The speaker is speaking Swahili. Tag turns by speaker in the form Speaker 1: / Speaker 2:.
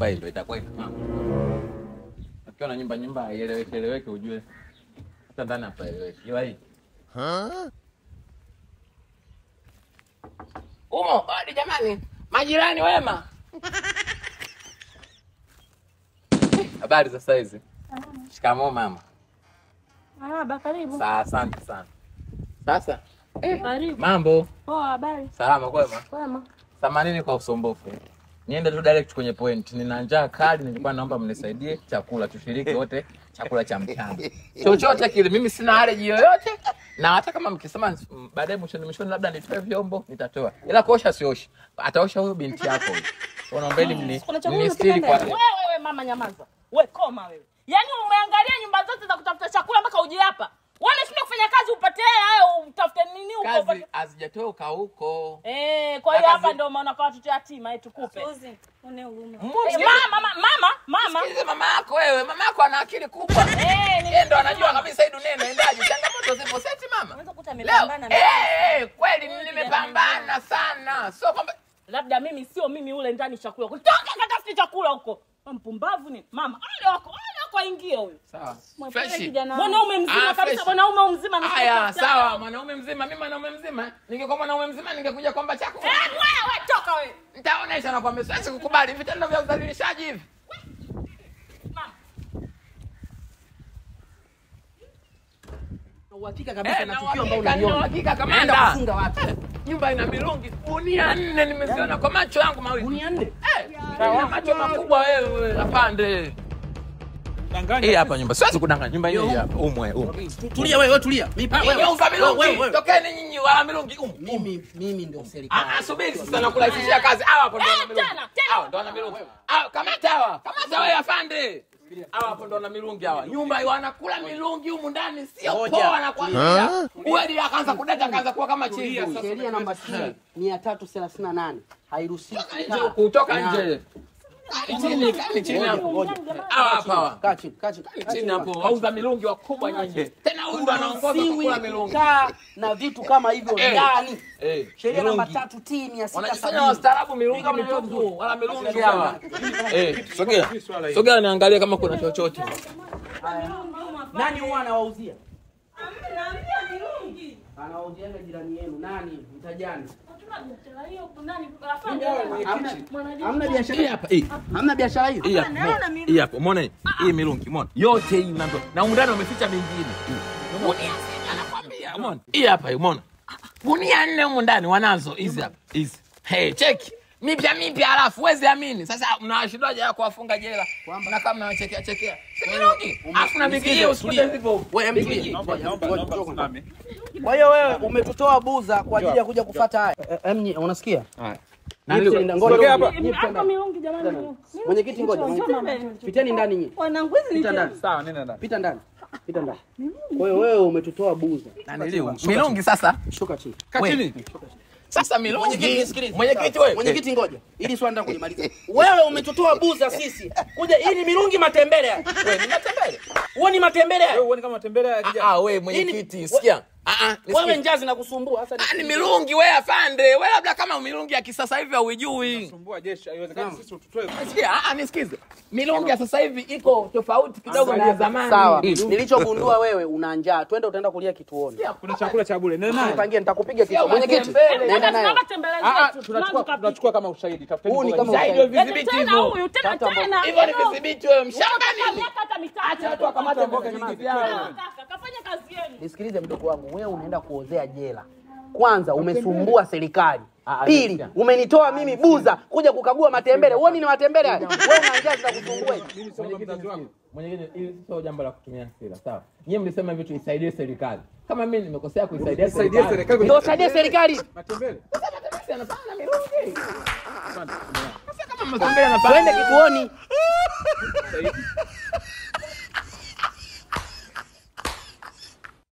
Speaker 1: nyumba hiyo itakuwa ina mambo. Ukiwa na nyumba nyumba haieleweki eleweki ujue hata ndani hapa eleweki. Ila hii Umo, hadi jamani. Majirani wema. Habari za saizi? Shikamoo mama.
Speaker 2: Marhaba, karibu.
Speaker 1: Sa asante sana. Sasa
Speaker 2: Karibu.
Speaker 1: mambo
Speaker 2: Poa, habari?
Speaker 1: salama kwema?
Speaker 2: Kwema.
Speaker 1: Samanini kwa usumbufu. Niende tu direct kwenye point. Nina njaa kali, nilikuwa naomba mnisaidie chakula, tushiriki wote chakula cha mchana. Chochote kile, mimi sina allergy yoyote, na hata kama mkisema mm, baadaye mwishoni mwishoni labda nitoe vyombo, nitatoa, ila kuosha sioshi. Ataosha huyo binti yako huyo. Kwa naombeni mni
Speaker 2: Kuna chakula
Speaker 1: mnistiri
Speaker 2: unakipenda
Speaker 1: kwa
Speaker 2: wewe? Wewe mama nyamaza. We koma wewe. Yaani umeangalia nyumba zote za kutafuta chakula mpaka uje hapa. Wewe unashindwa kufanya kazi upate hela au utafute nini huko
Speaker 1: kazi
Speaker 2: upate.
Speaker 1: hazijatoka huko.
Speaker 2: Eh, kwa hiyo
Speaker 1: Na
Speaker 2: hapa
Speaker 1: kazi-
Speaker 2: ndio umeona kwa watoto yatima eh tukupe.
Speaker 3: Suzi, une huruma.
Speaker 2: Eh,
Speaker 1: Msikize-
Speaker 2: Mama, mama, mama, mama.
Speaker 1: Msikize mama yako wewe, mama yako ana akili kubwa.
Speaker 2: Eh,
Speaker 1: Yeye ndo anajua kabisa hii dunia inaendaje. Changamoto zipo seti mama.
Speaker 3: Unaweza kukuta
Speaker 1: Leo
Speaker 3: amepambana na
Speaker 1: eh, eh, kweli nimepambana sana, sio kwamba
Speaker 2: labda mimi sio mimi ule ndani chakula. Toka katafute chakula huko. Wewe Mpumbavu ni mama. Wale wako, wale wako aingie huyo.
Speaker 1: sawa
Speaker 3: Mwepole
Speaker 1: fresh.
Speaker 3: kijana.
Speaker 2: Mwanaume mzima
Speaker 1: Ah,
Speaker 2: kabisa,
Speaker 1: fresh.
Speaker 2: mwanaume mzima na
Speaker 1: Haya, sawa, mwanaume mzima, mimi mwanaume mzima. Ningekuwa mwanaume mzima ningekuja kwamba chako.
Speaker 2: Eh, wewe toka wewe.
Speaker 1: Nitaonesha na kwamba siwezi kukubali vitendo vya udhalilishaji hivi.
Speaker 2: Mama.
Speaker 4: uhakika kabisa
Speaker 1: Eh,
Speaker 4: na
Speaker 1: na
Speaker 4: tukio ambalo
Speaker 1: uhakika, na
Speaker 4: unaliona.
Speaker 1: uhakika
Speaker 4: Naenda
Speaker 1: kamanda.
Speaker 4: kufunga watu.
Speaker 1: Nyumba ina milungi gunia nne nimeziona kwa macho yangu mawili.
Speaker 4: Gunia nne?
Speaker 1: Eh, ina macho makubwa wewe, apande. Hii hapa nyumba. Siwezi kudanganya. Nyumba hii hapa. Umwe, umwe.
Speaker 4: Tulia wewe, wewe tulia. Mimi pa- wewe.
Speaker 1: Nyumba
Speaker 4: Wewe, wewe,
Speaker 1: milungi.
Speaker 4: wewe.
Speaker 1: Tokeni nyinyi wala milungi. Umwe.
Speaker 4: Mimi mimi ndio serikali.
Speaker 1: Ah, ah, subiri sasa nakurahisishia kazi. Hawa hapo ndio
Speaker 2: Eh,
Speaker 1: wana milungi.
Speaker 2: tena, tena.
Speaker 1: Hawa ndio wana milungi. Hawa kamata hawa. Kamata wewe afande. Hawa hapo ndio wana milungi hawa. Nyumba wanakula milungi humu ndani sio
Speaker 4: Ngoja.
Speaker 1: poa nakwambia. Uweli akaanza kudata akaanza kuwa kama chizi.
Speaker 4: Sheria namba C 338 hairuhusiwi
Speaker 1: Nje kutoka nje. Chini, kani chini hapo. Hawa hapa hawa.
Speaker 4: Kaa chini, kaa chini. kaa
Speaker 1: Chini
Speaker 4: chini
Speaker 1: hapo wauza milungi wakubwa nyinyi. Tena huyu ndo anaongoza
Speaker 4: Hairuhusiwi
Speaker 1: kukula milungi.
Speaker 4: kukaa na vitu kama hivyo
Speaker 1: Eh.
Speaker 4: ndani.
Speaker 1: Eh,
Speaker 4: Sheria namba
Speaker 1: milungi.
Speaker 4: 3 T
Speaker 1: Wanajifanya
Speaker 4: 670.
Speaker 1: wastaarabu milungi mitupu wala milungi hawa. Eh, sogea. Sogea niangalie kama kuna chochote.
Speaker 4: Nani huwa anawauzia? Anawauziaga jirani yenu. Nani? Mtajani. Hamna hamna biashara
Speaker 1: Hii hapa hii.
Speaker 4: Hamna biashara hiyo.
Speaker 1: Hii hapa. Hii hapa. Umeona hii? Hii milungi, umeona? Yote hii mambo. Na undani wameficha mingine. Gunia sita nakwambia, umeona? Hii hapa, hii, umeona? Gunia nne humu ndani wanazo hizi hapa. Hizi. Hey, cheki. Mipya mipya halafu huwezi amini. Sasa mnawashindaje ya kuwafunga jela? Na kama mnawachekea chekea. Si milungi. Alafu na bigijio usikute hivyo.
Speaker 4: Wewe mtulie.
Speaker 1: Bigijio.
Speaker 4: Kwa hiyo wewe umetutoa buza kwa ajili ya kuja kufuata haya. Em, nyi- unasikia?
Speaker 1: Na
Speaker 4: Nyie
Speaker 1: ndio-
Speaker 4: mtenda- ngoja-
Speaker 5: Sogea hapa.
Speaker 4: nyie mtenda- Mwenyekiti ngoja. Piteni ndani nyie. Pita ndani.
Speaker 5: Sawa, nenda ndani.
Speaker 4: Pita ndani. Pita ndani. Kwa hiyo wewe umetutoa buza.
Speaker 1: Na niliu. Milungi sasa.
Speaker 4: Shuka chini.
Speaker 5: Kaa
Speaker 1: We.
Speaker 5: chini.
Speaker 1: Sasa
Speaker 4: Mwenyekiti
Speaker 1: milungi.
Speaker 4: nisikilize.
Speaker 1: Mwenyekiti wewe.
Speaker 4: Mwenyekiti ngoja. Ili swali nataka kulimaliza. Wewe umetutoa buza sisi. Kuja hii ni mirungi matembele haya.
Speaker 1: Wewe ni matembele.
Speaker 4: Huo ni matembele
Speaker 5: Wewe
Speaker 4: haya.
Speaker 5: uone kama matembele ya kijana.
Speaker 1: Ah, wewe mwenyekiti, sikia. Ah ah,
Speaker 4: Wewe
Speaker 1: nisikie.
Speaker 4: njaa zinakusumbua sasa.
Speaker 1: Ah, ni milungi wewe afande. Wewe labda kama milungi ya kisasa hivi hauijui.
Speaker 5: Sumbua jeshi, haiwezekani sisi tutoe.
Speaker 1: Sikia, ah ah, nisikize. Milungi ya sasa hivi iko tofauti kidogo na ya zamani.
Speaker 4: Sawa.
Speaker 1: Mm.
Speaker 4: Nilichogundua wewe una njaa. Twende utaenda kulia kituoni.
Speaker 5: Kuna chakula cha bure. Nenda naye.
Speaker 4: Nipangie nitakupiga
Speaker 1: Sio
Speaker 4: kitu. Mwenyekiti.
Speaker 1: matembele.
Speaker 4: Nenda naye.
Speaker 5: Ah, ah, tunachukua tunachukua kama ushahidi. Tafuteni
Speaker 4: Huu ni
Speaker 5: mboga
Speaker 4: kama
Speaker 5: nyingi.
Speaker 1: Sasa hivyo vidhibiti
Speaker 2: tena
Speaker 1: hivyo.
Speaker 2: huyu tena
Speaker 4: Tata mboga.
Speaker 2: tena
Speaker 1: Hivyo ni vidhibiti wewe mshamba nini?
Speaker 2: hata mitatu
Speaker 1: Acha watu wakamate mboga nyingi vyao.
Speaker 2: kaka kafanya kazi yenu
Speaker 4: Nisikilize mdogo wangu, wewe unaenda kuozea jela. Kwanza umesumbua serikali. Pili, umenitoa mimi buza kuja kukagua matembele. Uoni ni matembele haya? Wewe una njaa zinakusumbua hivi.
Speaker 5: Mimi sio mzazi wako.
Speaker 1: Mwenyekiti, hili sio jambo la kutumia hasira, sawa? Nyie mlisema hivi tuisaidie serikali. Kama mimi nimekosea kuisaidia
Speaker 5: Saidia
Speaker 1: serikali.
Speaker 5: serikali.
Speaker 4: Ndio saidie serikali.
Speaker 5: Matembele.
Speaker 1: Sasa matembele yanafanya na milungi. Sasa kama matembele yanafanya
Speaker 4: Twende kituoni.